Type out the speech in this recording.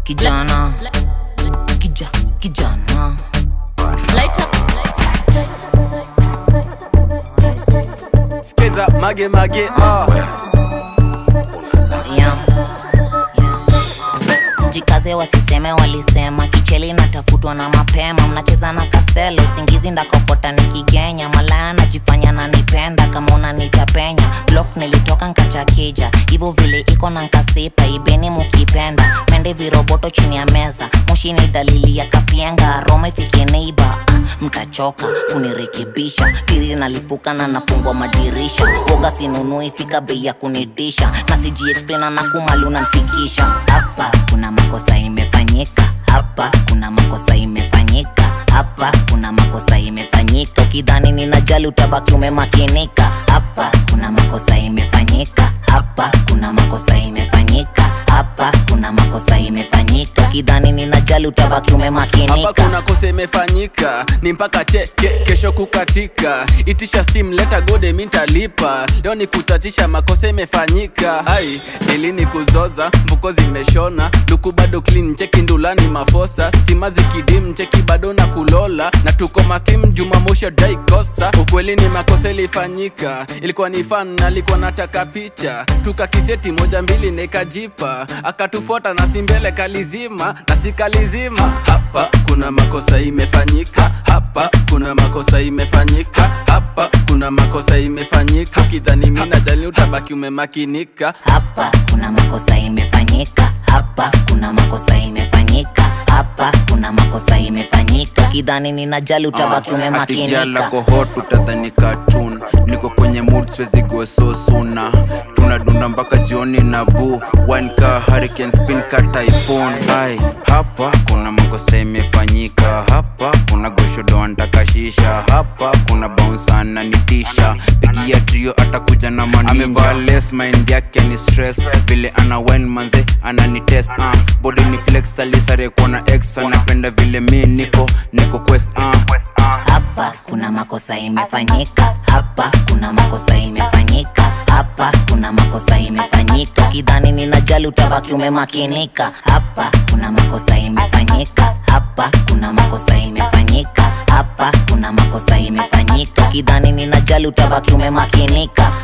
kijana kija kijana Light up. Skiza mage mage ah. yeah. Yeah. jikaze wasiseme walisema kicheli natafutwa na mapema mnacheza na kaselo usingizi ndakokota nikigenya malaya najifanya nanipenda kama unanitapenya blok nilitoka nkachakija hivyo vile iko na nkasipa ibeni mukipenda mende viroboto chini ya meza moshi ni dalili ya kapienga roma ifike neiba ah, mtachoka kunirekebisha tiri nalipuka na nafungwa madirisha woga sinunui fika bei ya kunidisha na sijiexplaina na kumali unanfikisha hapa kuna makosa imefanyika hapa kuna makosa imefanyika hapa kuna makosa imefanyika ukidhani ninajali utabaki umemakinika hapa kuna makosa imefanyika hapa kuna makosa imefanyika hapa kuna makosa imefanyika ukidhani ninajali utabaki hapa umemakinika kuna kosa imefanyika ni mpaka cheke kesho kukatika itisha steam leta gode mintalipa leo ni kutatisha makosa imefanyika ai nilini kuzoza mvuko zimeshona luku bado clean cheki ndulani mafosa stima zikidim cheki bado na kulola na tuko mastim jumamoshi daikosa ukweli ni makosa ilifanyika ilikuwa ni fan alikuwa nataka picha tukakiseti moja mbili nikajipa akatufuata na simbele kalizima na sikalizima hapa kuna makosa imefanyika hapa kuna makosa imefanyika hapa kuna makosa imefanyika kidhani mina jali utabaki umemakinika hapa kuna makosa imefanyika hapa kuna makosa imefanyika hapa kuna makosa imefanyika kidhani ninajali utabaki atigiala umemakinika kohot utadhani cartoon niko kwenye mood siwezi go so suna tunadunda mpaka jioni na bu wanka hurricane spin ka typhoon ai hapa kuna makosa imefanyika hapa kuna goshodo antakashisha hapa kuna bounsana nitisha pigia trio atakuja na manamevaa les mind yake ni stress vile ana wine manze ananitest uh. body ni flex alisare kuona ex anapenda vile mi niko niko quest uh. hapa kuna makosa imefanyika hapa kuna makosa imefanyika hapa kuna makosa imefanyika kidhani ninajali utabaki umemakinika hapa kuna makosa imefanyika hapa kuna makosa imefanyika hapa kuna makosa imefanyika kidhani ninajali utabaki umemakinika